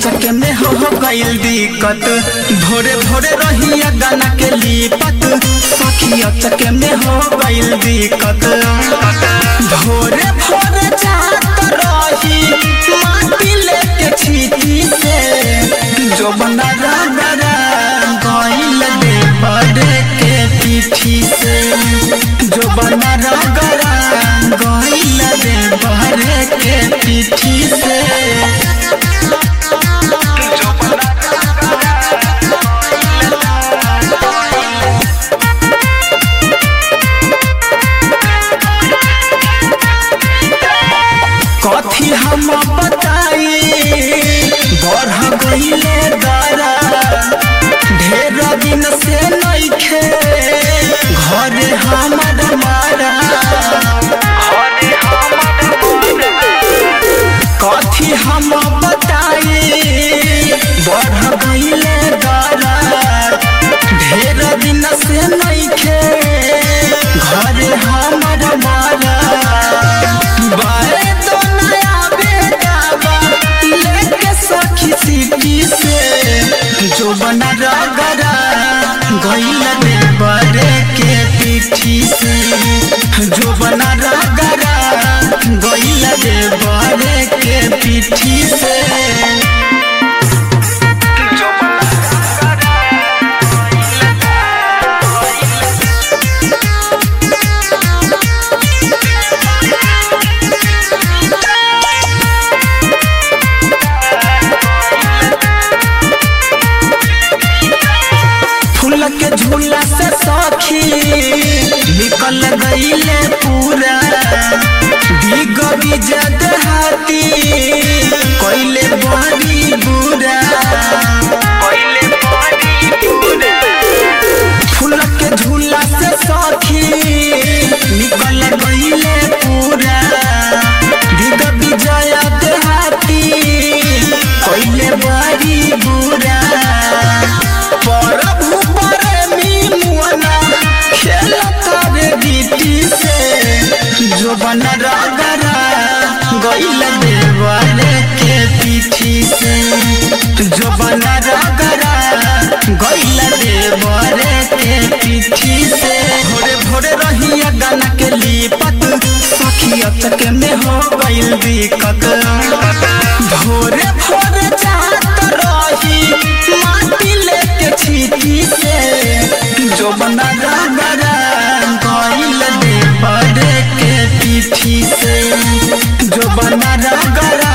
अचक में हो हो गइल दिक्कत भोरे भोरे रहिया गाना के लिपत सखी अचक में हो गइल दिक्कत भोरे भोरे जात रही माटी लेके छीटी से जो बना रगरा गइल दे बड़े के पीठी से जो बना रगरा गइल दे बड़े के पीठी से कथी हम बताई बढ़ गईले दरा ढेर दिन से नइखे घरे हमर मारा कथी हम बताई बढ़ गईले दरा ढेर दिन से नइखे घरे हमर मारा बाए तो नया बेटावा लेके सखी सिटी से जो बना रगरा गइल दे बड़े के पीठी से जो बना रगरा गइल दे बड़े के पीठी से फूल के झूला से सखी निकल गईले पूरा दिग बिजत हाथी कोइले बड़ी बुरा फूल के झूला से सखी निकल गईले पूरा दिग बिजत हाथी कोइले बड़ी बुरा प्रभु प्रेमी मुअना खेलत रे गीती से जो बन रगरा गइल देवाले के पीठी से जो बन रगरा गइल देवाले के पीठी से भोरे भोरे रहिया गाना के लिपत सखी अचक में हो गइल दिक्कत भोरे भोरे जात रही माटी लेके छीटी से जो बना रगरा गइल दे बड़े के पीठी से जो बना रगरा